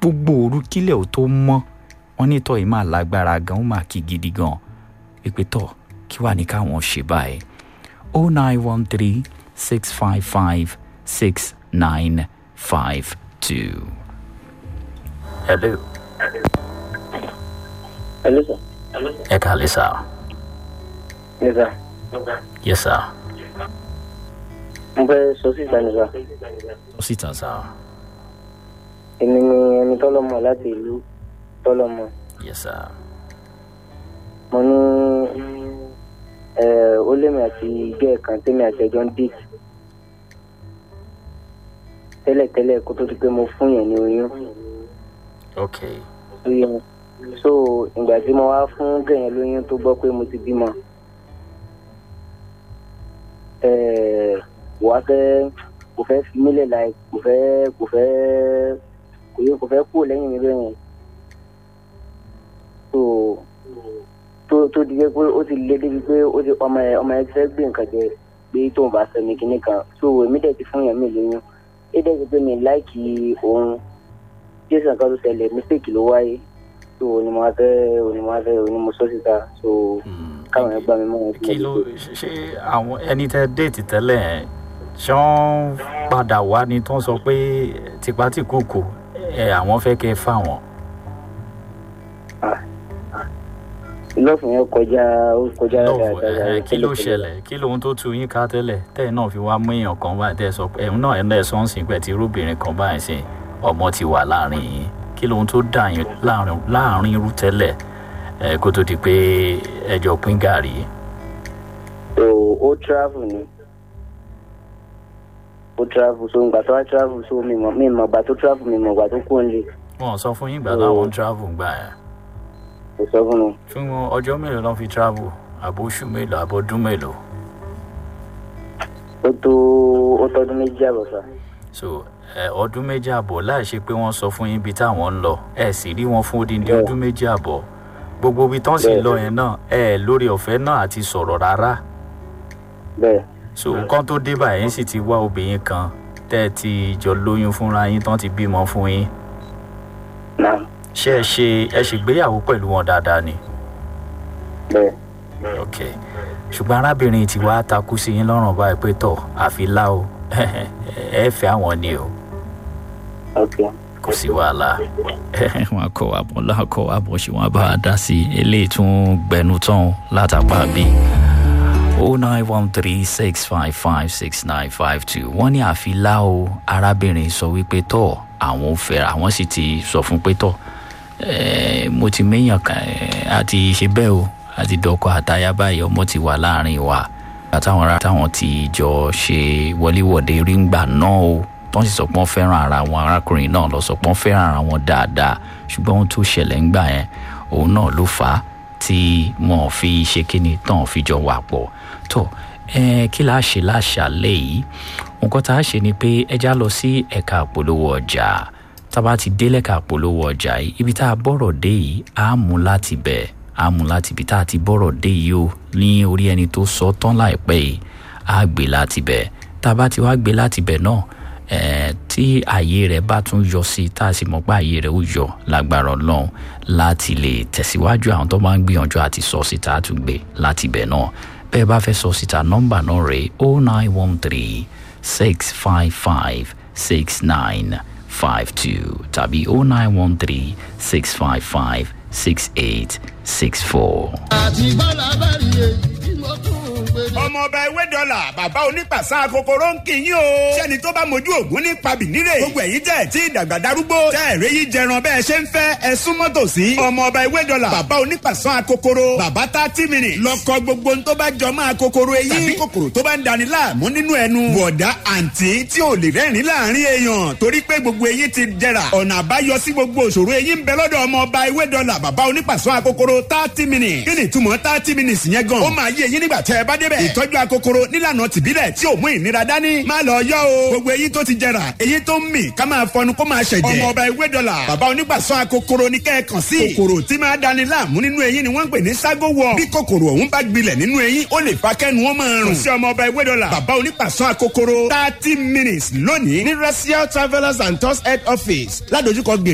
gbogbo òru kílẹ̀ ò tó mọ́ wọ́n ní tọ́ yìí máa lágbára gan ó máa kí gidi gan pípé tọ̀ kí wàá ní káwọn ṣe báyìí o nine one three six five five six nine five two. hello. Hello, sir. ẹ kàlẹ́ sá. Yes, sir. yes sir. Mo fẹ́ sọ síta ní sá. ó sì tàn sá. Èmi ni ẹni tọ́lọ́mọ láti ìlú tọ́lọ́mọ. yes sir. Mo ní ẹ̀ ó lémi àti igẹ́ kan tẹ́mi àti ẹjọ́ ń dìtì. Tẹ́lẹ̀tẹ́lẹ̀ kó tó di pé mo fún yẹn ní oyún. ok Oyún. So ìgbà tí mo wá fún gẹ̀yìn lóyún tó gbọ́ pé mo ti bímọ. Ẹ̀ wàá fẹ́ kò fẹ́ fi mílẹ̀ láì kò fẹ́ kò fẹ́ kò yẹ kò fẹ́ kúrò lẹ́yìn mi bẹ́ẹ̀ yẹn tó tó tó di pé ó ti lé débi pé ó ti ọmọ ẹ ọmọ ẹ ti fẹ́ gbé nǹkan jẹ pé tóun bá fẹ́ mi kinní kan so èmi dẹ̀ ti fún yẹn mi lóyún é dẹ̀ ti pé mi láìkì òun jésù nǹkan tó ṣẹlẹ̀ mistake ló wáyé so òní mo wá fẹ́ òní mo wá fẹ́ òní mo sọ síta so káwọn ẹ gbà mí mọ́ wọn sí kí ló ṣe àwọn ẹni tẹ déètì tẹ́lẹ̀ ẹ̀ ṣé wọ́n padà wá ni tó ń sọ pé tipátìkúùkù ẹ àwọn fẹ́ kẹ́ ẹ fáwọn. lọ́ọ̀fù yẹn kọjá ó kọjá lọ́wọ́ dáadáa ẹ kí ló ṣẹlẹ̀ kí lóhun tó tu yín ká tẹ́lẹ̀ tẹ́ ẹ̀ náà fi wá mú èèyàn kan báyìí tẹ́ ẹ sọ pé ẹ̀hún náà ẹ̀ náà ẹ̀ sọ ń sìn pẹ̀ tí irúbìnrin kan báyìí sìn ọmọ ti wà láàrin yín kí lóhun tó dà yín láàrin láàrin irú tẹ́lẹ̀ ẹ kó tó di pé ẹjọ́ pín gàrí. so ó travel ni ó travel so ìgbà tó wá travel so mi mọ̀ mi mọ̀ ìgbà tó travel mi mọ̀ ìgbà tó kú nílé wọn sọ fún yín ìgbà táwọn ń travel gbà ẹ kò sọ fún mi fún wọn ọjọ́ mélòó lọ́n fi travel àbóṣù mélòó àbọ̀dún mélòó. ó tó ó tọdún méjì àbọ̀ sá so ẹ ọdún méjì àbọ̀ láì ṣe pé wọ́n sọ fún yín ibi táwọn ń lọ ẹ sì rí wọn fún odindi Bẹ́ẹ̀. ọdún méjì àbọ̀ gbogbo ibi tán sì Bẹ́ẹ̀. lọ yẹn náà ẹ lórí ọ̀fẹ́ náà àti sọ̀rọ̀ rárá bẹ́ẹ̀ so nǹkan tó dé báyìí sì ti wá obìnrin kan tẹ́ ẹ ti jọ lóyún fúnra yín tán ti bímọ fún yín náà ṣé ẹ ṣe ẹ ṣègbéyàwó pẹ̀lú wọn dáadáa ni bẹ́ẹ̀ ok ṣùgbọ́n arábìnrin ti wá takú sí yín lọ́rùn báyìí pé tọ̀ àfi lá o ẹ fẹ́ àwọn ni o ok kò sí wàhálà. wọn kọ àbọ̀ lákọ̀ àbọ̀ ṣé wọn bá a dá sí eléyìí tún gbẹnu tán látàpá bí. o nine one three six five five six nine five two wọ́n ní àfilá o arábìnrin sọ wípé tọ̀ àwọn ò fẹ́ra àwọn sì ti sọ fún pé tọ̀ eh, mo ti méyàn kan eh, àti ṣe bẹ́ẹ̀ o àti dọ́kọ̀ àtayá báyìí ọmọ ti wà láàrin wa àtàwọn ará táwọn ti jọ ṣe wọléwọ̀de rí ń gbà náà o tó ń sì sọ pé wọ́n fẹ́ràn ara wọn arákùnrin náà lọ sọ pé wọ́n fẹ́ràn ara wọn dáadáa ṣùgbọ́n ohun tó ṣẹlẹ̀ ń gbà yẹn òun náà ló fà á tí wọn fi ṣe kíni tán fi jọ wà pọ̀ tó ẹ kí la ṣe láṣàlẹ̀ yìí nǹkan tá a ṣe ni pé ẹja lọ sí ẹ̀ka àpolówó ọjà tá a bá ti dé lẹ́ka àpolówó ọjà yìí ibi tá a bọ̀rọ̀ dé yìí á mú láti bẹ̀ á mú láti ibi tá a ti bọ̀rọ̀ dé yìí o ní orí ẹni tó sọ tán láìpẹ́ yìí á gbé láti bẹ̀ tá a bá ti wá gbé láti bẹ̀ náà eh, tí ààyè rẹ̀ bá tún yọ sí i tá a sì mọ̀ pé ààyè rẹ̀ ó yọ lágbára ọlọ́run láti lè tẹ̀síwájú àwọn tó máa ń gbìyànjú àti sọ síta á tún gbé láti bẹ̀ náà bẹ́ẹ̀ bá fẹ́ sọ síta nọ́mbà náà rèé o nine one three six five five six nine five two tàbí o nine one three six five five six eight six four. àti bọ́lá bá rí èyí tí mo tún ń gbé ní. ọmọ ọba ewé dọ́là bàbá onípàṣán kòkòrò ń kì í yín o. sẹ́ni tó bá mojú ògún ní pabìnírè. gbogbo ẹ̀yin tẹ̀ tí ìdàgbà darúgbó. tẹ́ ẹ̀rẹ́ yìí jẹran bẹ́ẹ̀ ṣe ń fẹ́ ẹ súnmọ́ tòsí. ọmọ ọba ewé dọ́là bàbá onípàṣán kòkòrò. bàbá tá tí mi nì. lọ́kọ gbogbo ń tó bá jọ máa kòkòrò eyín. tàbí kòkòrò tó bá ń dani láàmú nínú ẹnu. bọ̀dá àǹtí tí ò lè rẹ́rìn láàrin èèyàn. torí pé gbogbo eyín ti jẹrà. ọ̀nà àbáyọ sí gbogbo òṣòro eyín ń bẹ lọ́dọ̀ ọmọ ọba ewé dọ́là bàbá onípàṣán kòkòrò thirty minutes. kí ni ìtumọ̀ thirty minutes yẹn gan. ó máa yé eyín nígbà tẹ́ ẹ bá débẹ̀. ìtọ́jú akokoro nílànà tìbílẹ̀ tí ò mú ìnira dání. má lọ yọ o. gbogbo eyín tó ti jẹrà eyín tó ń mì ká máa fọnu kó máa ṣẹ̀jẹ̀. ọmọ ọba ewé dọ́là bàbá onígbàsọ akokoro ní kẹ́ẹ̀kan sí. kòkòrò tí máa dani láàmú nínú eyín ni wọ́n ń pè ní ságo wọ. bí kòkòrò ọ̀hún bá gbilẹ̀ nínú eyín ó lè fa kẹ́nu wọn máa rùn. kò sí ọmọ ọba ewé dọ́là bàbá onígbàsọ akokoro thirty minutes lónìí ní racial travellers and tours head office ládojúkọ gbè